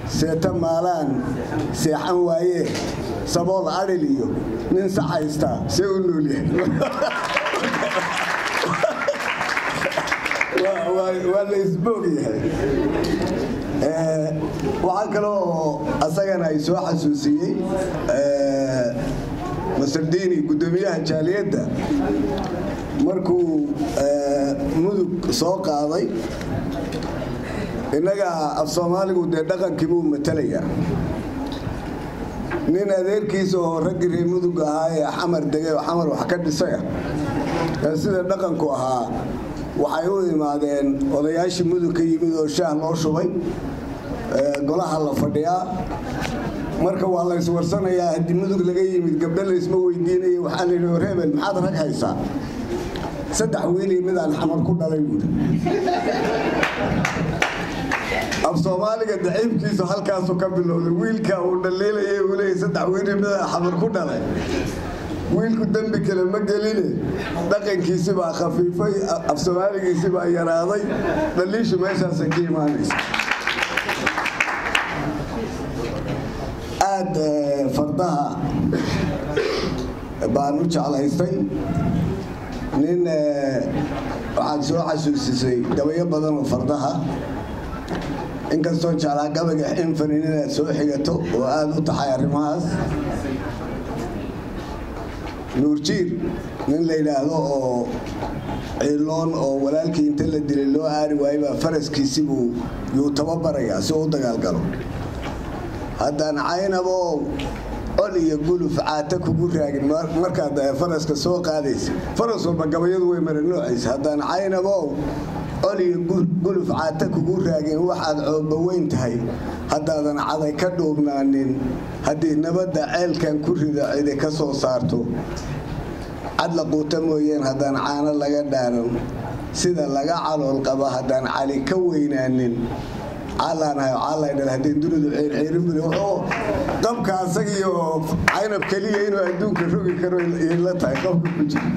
seeta maalaan seexan waayee sabool adhil iyo nin sax haystaa see u nool yahay waa la isboog yahay waxaa kale oo asagana ay soo xasuusiyey masardiini guddoomiyaha jaaliyadda markuu mudug soo qaaday innaga af soomaaligu dee dhaqankii buu matalayaa nin adeerkiisa oo raggii reer mudug ahaa ee xamar degay oo xamar wax ka dhisaya ee sida dhaqanku ahaa waxay u imaadeen odayaashii mudug ka yimid oo shaah loo shubay golaha la fadhiyaa marka waa la iswarsanayaa haddii mudug laga yimid gabdho laysma weydiinaya waxaa layidhi war hebel maxaad rag haysaa saddex wiilii midaan xamar ku dhalay buuri af soomaaliga daciifkiisu halkaasu ka bilowday wiilka uu dhaliilaya uu leeyay saddex wiilii midaan xamar ku dhalay wiilku dembi kale ma geline dhaqankiisi baa khafiifay af soomaaligiisi baa yaraaday dhaliishu meeshaasay ka imaanaysa aad fardaha baan u jeclaystay nin waxaad soo xasuusisay gabayo badan oo fardaha inkastoo jeclaa gabaga xinfanin inaad soo xigato oo aada u taxay arrimahaas nuurjiir nin la yidhaahdo oo ciiloon oo walaalkii inta la dilay loo aari waayey baa faraskiisibuu yuu tababarayaa si uu u dagaalgalo haddaan caynaboo col iyo guluf caata kugu raagin markaad faraska soo qaadaysa faras walba gabayadu way mara noocaysa haddaan caynabow col iyo guluf caata kugu raagin waxaad cooba weyn tahay haddaadan caday ka dhuubnaanin haddii nabadda ceelkan ku rida cidi ka soo saarto cadla quuta mooyeen haddaan caano laga dhaaran sida laga calool qaba haddaan cali ka weynaanin haddii dunidu ceerceerinburi wuxuu qabka asagiyo caynab keliya inuu adduunka rogi karo la tahay qabka ku jira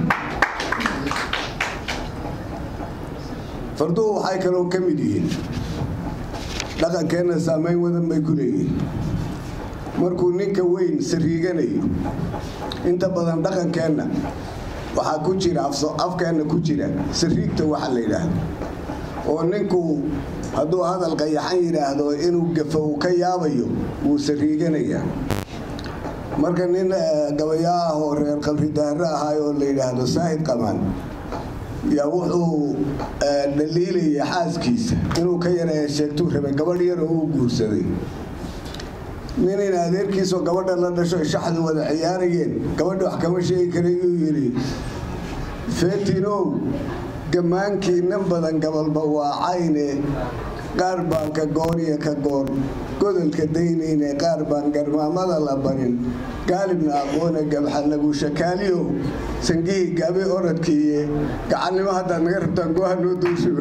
farduhu waxay kaloo ka mid yihiin dhaqankeenna saamayn wadan bay ku leeyihiin markuu ninka weyn sariiganayo inta badan dhaqankeenna waxaa ku jira afkeenna ku jira sariigta waxa la yidhaahdo oo ninku hadduu hadal qayaxan yidhaahdo inuu gafo uu ka yaabayo wuu sariiganayaa marka nin gabayaa ah oo reer qabri daahre ahaay oo la yidhaahdo saahid qamaan yaa wuxuu dhaliilaya xaaskiisa inuu ka yareeya sheegtuu rabay gabadh yar oo uu guursaday nin in adeerkiisoo gabadha la dhasho shaxdu wada ciyaarayeen gabadha wax kama sheegi karay yuu yidhi fetinow gammaankiinan badan gabalba waa cayne qaar baan ka goor iyo ka goor godolka daynayne qaar baan garmaamada la barin gaalibna aqoone gabxa lagu shakaaliyo sangihii gaabe oradkiiye gacannimo haddaad naga rabtaan gooha noo doorsho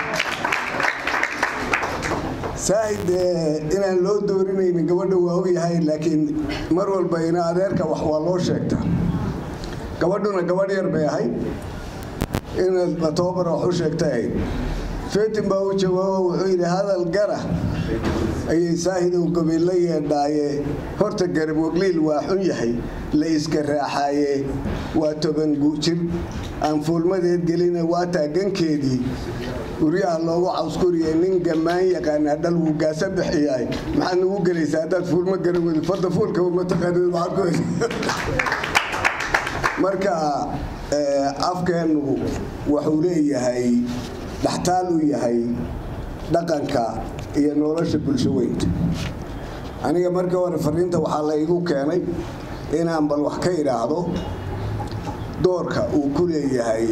saahid inaan loo doorinaynin gabadha waa ogyahay laakiin mar walba ina adeerka wax waa loo sheegtaa gabadhuna gabadh yar bay ahayd inaad tobabar wax u sheegtay ahayd fetin baa u jawaabo wuxuu yidhi hadal gara ayay saahidow gobiilla yeedhaaye horta garab wagliil waa xun yahay la iska raaxaaye waa toban jir aan fuulmadeed gelina waa taagankeedii guryaha loogu cawskuriye nin gammaan yaqaana dhal wuu gaasa bixiyaay maxaad nagu gelaysaa haddaad fuulmo garan weydo fadda fuulka mataqaanid maxaad ku marka afkeennu wuxuu leeyahay dhaxtaal u yahay dhaqanka iyo nolosha bulsho weynta aniga markii hore fariinta waxaa la igu keenay inaan bal wax ka idhaahdo doorka uu ku leeyahay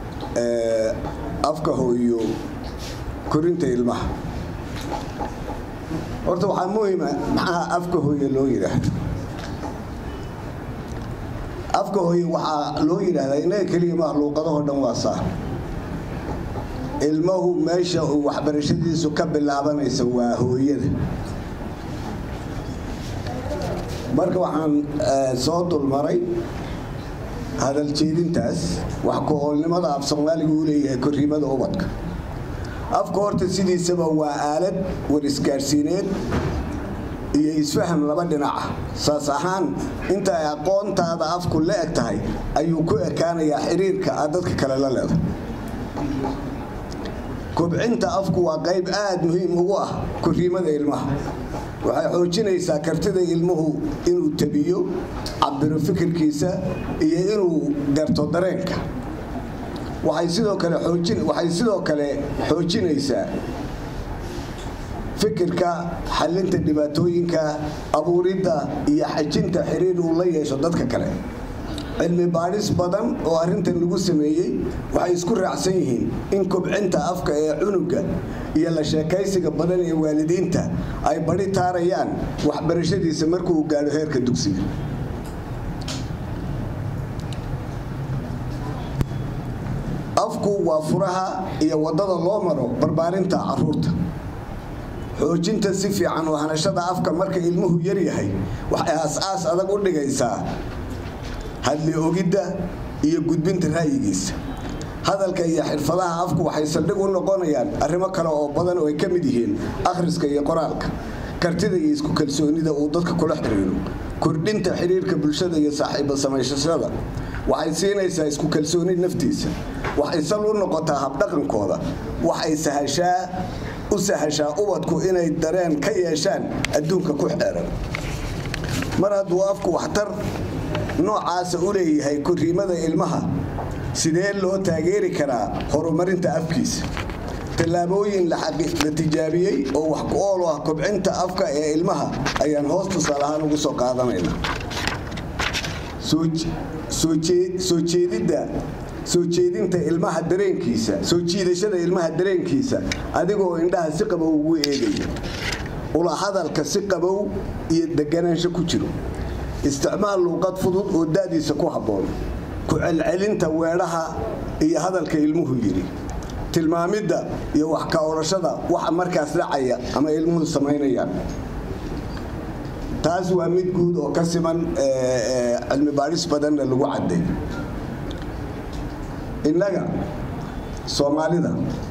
afka hooyo korinta ilmaha horta waxaa muhima maxaa afka hooyo loo yidhaahdo afka hooye waxaa loo yidhaahdaa inaga keliya makhluuqadahoo dhan waa saa ilmahu meesha uu waxbarashadiisu ka bilaabanaysa waa hooyada marka waxaan soo dulmaray hadal jeedintaas wax ku-oolnimada af soomaaliga uu leeyahay korriimada ubadka afka horta sidiisaba waa aalad war isgaadhsiineed iyo isfaham laba dhinaca saas ahaan inta ay aqoontaada afku la eg tahay ayuu ku ekaanayaa xiriirka aad dadka kale la leedahay kobcinta afku waa qayb aad muhiim ugu ah koriimada ilmaha waxay xoojinaysaa kartida ilmuhu inuu tabiyo cabiro fikirkiisa iyo inuu garto dareenka waxay sidoo kale waxay sidoo kale xoojinaysaa fikirka xalinta dhibaatooyinka abuuridda iyo xajinta xiriir uu la yeesho dadka kale cilmi baadhis badan oo arrintan lagu sameeyey waxay isku raacsan yihiin in kobcinta afka ee cunuga iyo la sheekaysiga badan ee waalidiinta ay bari taarayaan waxbarashadiisa markuu gaadho heerka dugsiga afku waa furaha iyo waddada loo maro barbaarinta caruurta xoojinta si fiican oo hanashada afka marka ilmuhu yaryahay waxay aas-aas adag u dhigaysaa hadli ogidda iyo gudbinta ra'yigiisa hadalka iyo xirfadaha afku waxay saldhig u noqonayaan arrimo kale oo badan oo ay ka mid yihiin akhriska iyo qoraalka kartida iyo isku kalsoonida uu dadka kula xiriiro kordhinta xiriirka bulshada iyo saaxiiba samaysashada waxay siinaysaa isku kalsooni naftiisa waxay sal u noqotaa habdhaqankooda waxay sahashaa u sahashaa ubadku inay dareen ka yeeshaan adduunka ku xeeran mar hadduu afku waxtar noocaasa u leeyahay koriimada ilmaha sidee loo taageeri karaa horumarinta afkiisa tallaabooyin la tijaabiyey oo wax ku ool ah kobcinta afka ee ilmaha ayaan hoos tusaale ahaan ugu soo qaadanaynaa soo jeedidda soo jeedinta ilmaha dareenkiisa soo jiidashada ilmaha dareenkiisa adigoo indhaha si qabow ugu eegaya ula hadalka si qabow iyo deganaansho ku jiro isticmaal luuqad fudud oo da'diisa ku habboon ku celcelinta weedhaha iyo hadalka ilmuhu yidhi tilmaamidda iyo wax ka orashada waxa markaas dhacaya ama ilmuhu samaynayaan taas waa mid guud oo ka siman cilmi baadhis badanna lagu cadday innaga soomaalida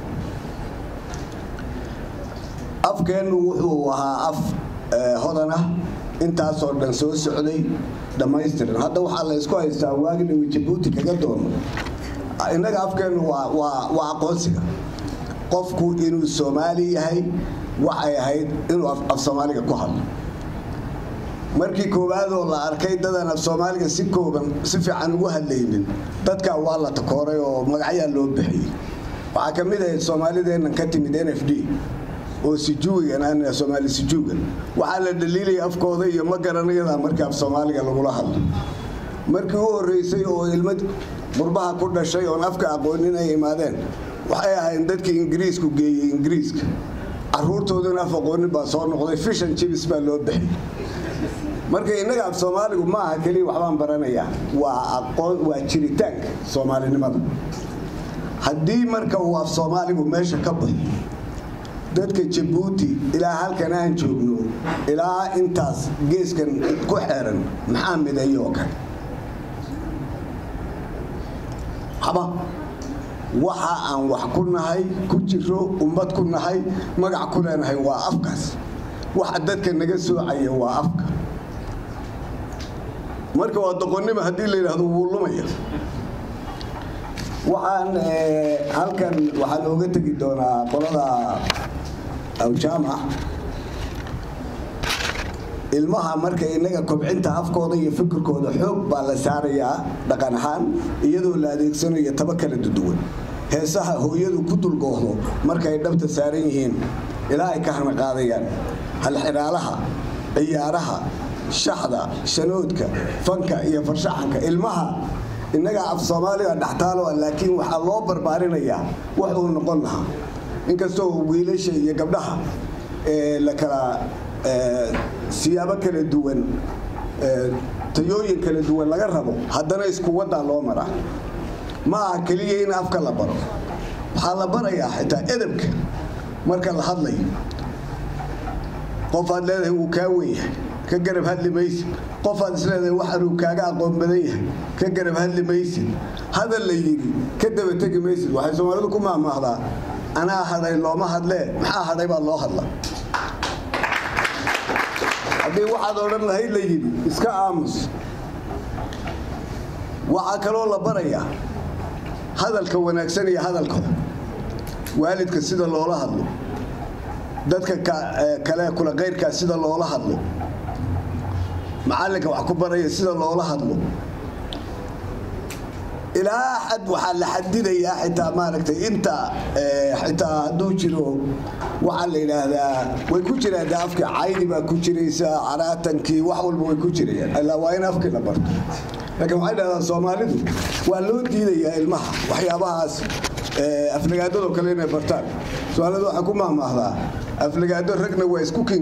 afkeennu wuxuu ahaa af hodan ah intaasoo dhan soo socday dhammaystiran hadda waxaa la ysku haystaa waaginawi jabuuti kaga doono innaga afkeennu waa aqoonsiga qofku inuu soomaali yahay waxay ahayd inuu af soomaaliga ku hadlo markii koowaadoo la arkay dadan af soomaaliga si kooban si fiican ugu hadlaynin dadkaa waa la takooray oo magacyaa loo bixiyey waxaa ka mid ahayd soomaalideennan ka timid n f d oo sijuugan soomaali sijuugan waxaa la dhaliilaya afkooda iyo ma garanayada markii af soomaaliga lagula hadlo markii u horreysay oo ilmad qurbaha ku dhashay oon afka aqoonin ay imaadeen waxay ahayn dadkii ingiriisku geeyey ingiriiska caruurtooduna af aqoonin baa soo noqday fishan jibis baa loo bixiyey marka innaga af soomaaligu ma aha keliya waxbaan baranayaa waa aqoon waa jiritaanka soomaalinimada haddii marka uu af soomaaligu meesha ka baxo dadka jabuuti ilaa halkan aan joogno ilaa intaas geeskan ku xeeran maxaa mideeyo oo kale haba waxa aan wax ku nahay ku jiro ummad ku nahay magac ku leenahay waa afkaas waxa dadka naga soocaya waa afka marka waa doqonnimo haddii la yidhaahdo wuu lumaya waxaan halkan waxaa looga tegi doonaa qolada awjaamac ilmaha marka inaga kobcinta afkooda iyo fikirkooda xoog baa la saarayaa dhaqan ahaan iyadoo la adeegsanayo taba kala duduwan heesaha hooyadu ku dulgoohdo markaay dhabta saaran yihiin ilaa ay ka hanaqaadayaan halxiraalaha ciyaaraha shaxda shanoodka fanka iyo farshaxanka ilmaha innaga af soomaaliga dhextaalo laakiin waxaa loo barbaarinayaa wax uu noqon lahaa inkastoo wiilasha iyo gabdhaha la kala siyaabo kala duwan tayooyin kala duwan laga rabo haddana isku waddaa loo maraa ma aha keliya in afka la baro waxaa la barayaa xitaa edabka marka la hadlayo qofaad leedahay wuu kaa wenyahay ka garab hadli maysid qofaad isleedahay waxaanuu kaaga aqoon badan yahay ka garab hadli maysid hadal la yidhi ka daba tegi maysid waxay soomaalidu ku maahmaahdaa anaa hadhay looma hadlee maxaa hadhay baa loo hadla haddii waxaad odhan lahayd la yidhi iska aamus waxaa kaloo la barayaa hadalka wanaagsan iyo hadalka waalidka sida loola hadlo dadka kale kula qayrkaa sida loola hadlo macallinka wax ku baraya sida loola hadlo ilaa xad waxaa la xadidayaa xitaa maaragtay inta xitaa hadduu jiro waxaa la yidhaahdaa way ku jiraan de afkii caydi baa ku jiraysa caraatankii wax walba way ku jirayaan ilaa waa in afkii la barto laakiin waxay dhahdaan soomaalidu waa loo diidayaa ilmaha waxyaabahaas aflagaadadoo kale inay bartaan soomaalidu waxay ku mahmaahdaa aflagaado ragna waa isku